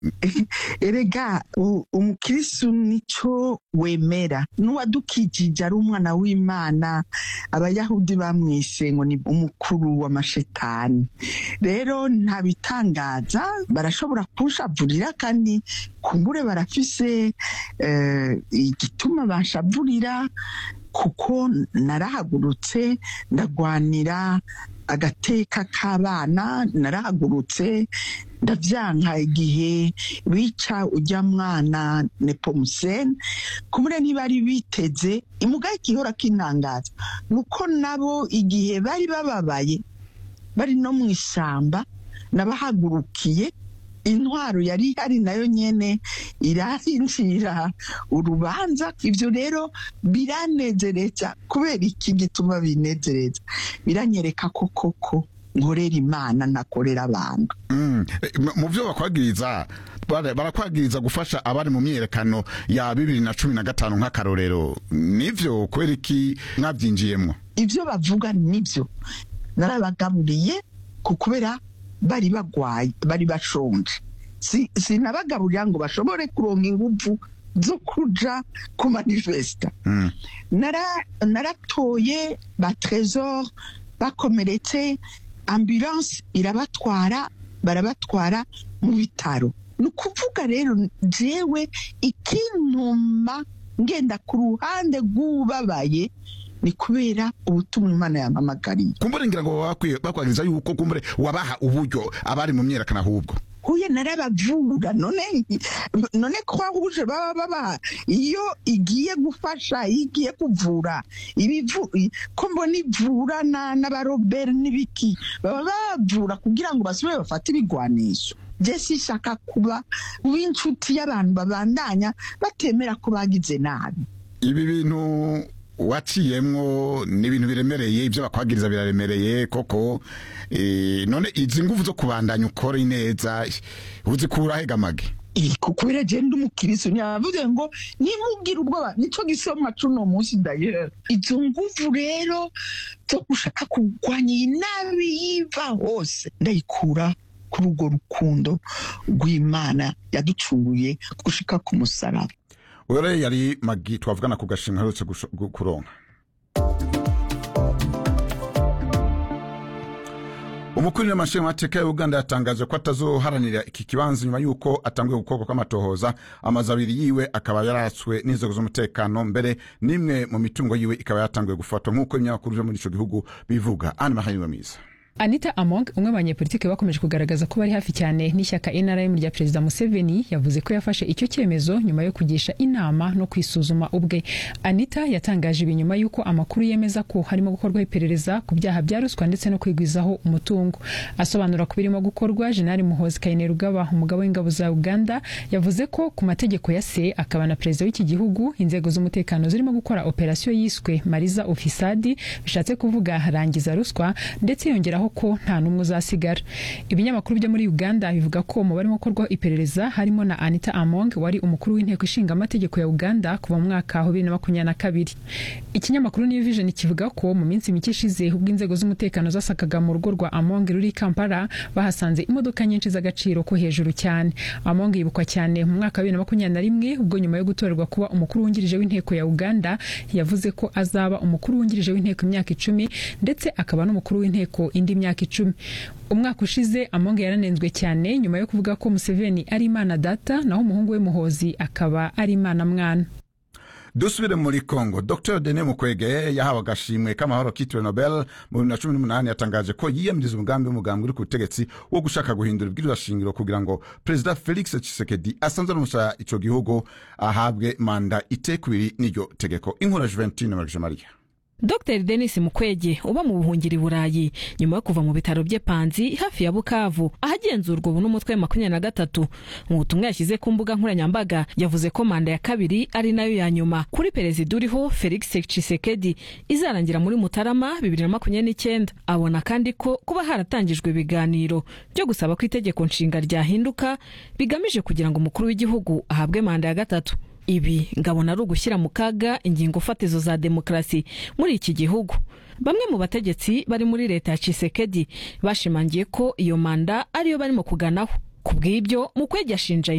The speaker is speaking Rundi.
erega u- umukristu nico wemera n'uwadukijije ari umwana w'imana abayahudi bamwise ngo ni umukuru w'amashetani rero nta bitangaza barashobora kunshavurira kandi kumbure barafise eh, igituma banshavurira kuko narahagurutse ndagwanira agateka k'abana narahagurutse ndavyanka igihe bica ujya mwana nepomuseni kumure ntibari biteze imugaye igihora kintangaza nuko nabo igihe bari bababaye bari no mu ishyamba nabahagurukiye intwaro yari ihari nayo nyene irahinjira urubanza ivyo rero biranezereza kubera iki gituma binezereza biranyereka ko koko nkorera imana ntakorera abantu Mm. Eh, mu- mu vyo bakwagiriza bara- barakwagiriza gufasha abari mu myiyerekano ya bibiri na cumi na gatanu nk'akarorero nivyo kubera iki mwavyinjiyemwo ivyo bavuga nivyo narabagaburiye ku kubera bari bagwaye bari bashonje Si- sinabagaburira ngo bashobore kuronka inguvu zo kuja ku manifesta Mm. Nara- naratoye ba tresor bakomeretse ambulance irabatwara barabatwara mu bitaro ni ukuvuga rero jewe ikintuma ngenda ku ruhande rw'ubabaye ni kubera ubutumwa imana yampamagariye kumbure ngira ngo bakwiye- bakwagiriza yuko kumbure wabaha uburyo abari mu myiyerekano ahubwo huye narabavura none none croix rouge baba baba iyo igiye gufasha iyo igiye kuvura ibivu i- ko mbona ivura na n'abarobert n'ibiki baba bavura kugira ngo basubire bafate ibigwanisho je sishaka kuba w'inshuti y'abantu babandanya batemera ko bagize nabi ibi bintu waciyemwo ni ibintu biremereye ibyo bakwagiriza biraremereye koko eh, none izi nguvu zo kubandanya ukora neza uzikura hegamage iko kubera je ndi umukiristo ntiyavuze ngo nimubwire ubwoba nico gisomwa cuno munsi dayera izo nguvu rero zo gushaka kurwanya iyi nabi yiva hose ndayikura kuri urwo rukundo rw'imana yaducunguye gushika ku musaraba ore yari magi twavugana ku gashimwe aherutse gusho- gu- kuronka umukuru w'amashingamateka ya uganda yatangaje ko atazoharanira iki kibanza nyuma y'uko atanguye gukorwa kw'amatohoza amazu abiri yiwe akaba yaratswe n'inzego z'umutekano mbere n'imwe mu mitungo yiwe ikaba yatanguye gufatwa nk'uko ibinyamakuru vyo muri ico gihugu bivuga ani mahaniwe mwiza anita among umwe mu banyepolitike bakomeje kugaragaza ko bari hafi cyane n'ishyaka nrm rya perezida museveni yavuze ko yafashe icyo cyemezo nyuma yo kugisha inama no kwisuzuma ubwe anita yatangaje ibi nyuma y'uko amakuru yemeza ko harimo gukorwaho iperereza ku byaha bya ruswa ndetse no kwigwizaho umutungo asobanura ku birimo gukorwa jenali muhozi kainerugaba umugabo w'ingabo za uganda yavuze ko ku mategeko ya se akaba na perezida w'iki gihugu inzego z'umutekano zirimo gukora operasiyo yiswe mariza ofisadi bishatse kuvuga rangiza ruswa ndetse yongeraho ko nta n'umwe uzasigara ibinyamakuru byo muri uganda bivuga ko mu barimo gukorwaho iperereza harimo na anita among wari umukuru w'inteko ishinga amategeko ya uganda kuva mu mwaka wa bibiri na makumyabiri na kabiri ikinyamakuru new vision kivuga ko mu minsi mike ishize ubwo inzego z'umutekano zasakaga mu rugo rwa among ruri i kampala bahasanze imodoka nyinshi z'agaciro ko hejuru cyane among yibukwa cyane mu mwaka wa bibiri na makumyabiri na rimwe ubwo nyuma yo gutorerwa kuba umukuru wungirije w'inteko ya uganda yavuze ko azaba umukuru wungirije w'inteko imyaka icumi ndetse akaba n'umukuru w'inteko indi myaka icumi umwaka ushize among yaranenzwe cyane nyuma yo kuvuga ko museveni ari imana data naho umuhungu we muhozi akaba ari imana mwana dusubire muri congo dr dene mukwege yahawe agashimwe k'amahoro kitiriwe nobel mu bibiri na cumi n'umunani yatangaje ko yiyamiriza umugambi w'umugambi uri ku butegetsi wo gushaka guhindura ibwirizwa shingiro kugira ngo perezida felix tshisekedi asanze n'umusha ico gihugu ahabwe manda itekubiri n'iryo tegeko inkura juventine marije mariya dr denis mukwege uba mu buhungiro i burayi nyuma yo kuva mu bitaro bye panzi hafi ya bukavu ahagenzurwa ubu n'umutwe wa makumyabiri na gatatu mu butumwa yashyize ku mbuga nkoranyambaga yavuze ko manda ya kabiri ari nayo ya nyuma kuri perezida uriho felix tshisekedi izarangira muri mutarama bibiri na makumyabiri n'icyenda abona kandi ko kuba haratangijwe ibiganiro byo gusaba ko itegeko nshinga ryahinduka bigamije kugira ngo umukuru w'igihugu ahabwe manda ya gatatu ibi ngabona ari ugushyira mu kaga ingingo fatizo za demokarasi muri iki gihugu bamwe mu bategetsi bari muri leta ya Tshisekedi bashimangiye ko iyo manda ariyo barimo kuganaho ku bw'ibyo mukwege ashinja